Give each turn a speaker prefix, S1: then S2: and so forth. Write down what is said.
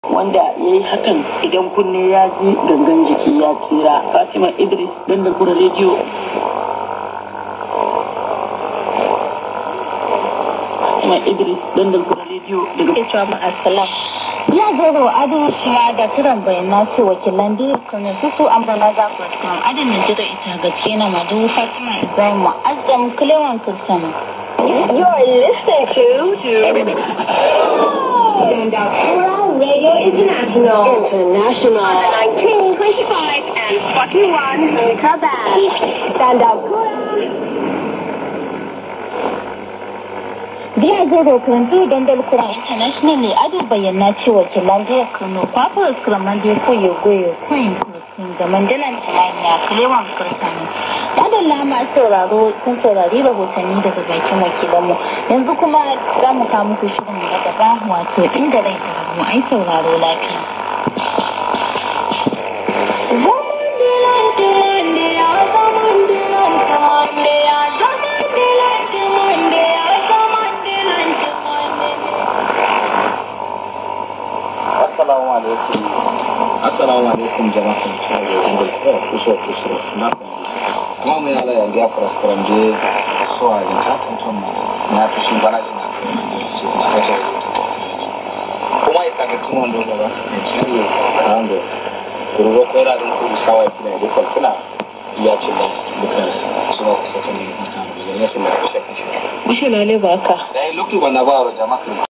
S1: wanda ya yi hakan idan kunne ya ji gangan jiki ya tsira fatima idris dandal kura rediyo fatima idris dandal kura rediyo daga
S2: ke cewa ma'asalam ya goro ado shima da kiran bayana ce wakilan da kuma su su an bala za ku kan adin Najeriya ita gaske na madu Fatima Ibrahim Mu'azzam Kulewan Kirsan.
S3: You're listening to Dandakura Radio International. International. 1925 and 41 Meter Band. Dandakura.
S2: Biya goro karantu dandal kura international ne ado bayyana ce wakilan da Kano kwafar skraman da koyo goyo coin kun ga mandalan tamanya Kulewan Kirsan. Dadin lama sauraro kun saurari rahotanni daga bakin wakilanmu yanzu kuma za mu kawo muku shirin na gaba wato inda rai da rabu ai sauraro lafiya.
S4: Assalamu alaikum. Assalamu alaikum jama'a ta da jingal ko kuso kuso na kuma mu yala yanzu ya fara skaran je so a ga ta tantan mu na ta shi bana jina so na ta kuma ita ga tun wanda gaba ne ciwo kan da kurgo ko da din ku sawa kina da kwaltuna ya ce da bukan suna kusa ta ne mutane da ya sun da kusa kashi
S2: Bishe lale ba ka.
S4: dai lokacin wannan ba wa jama'a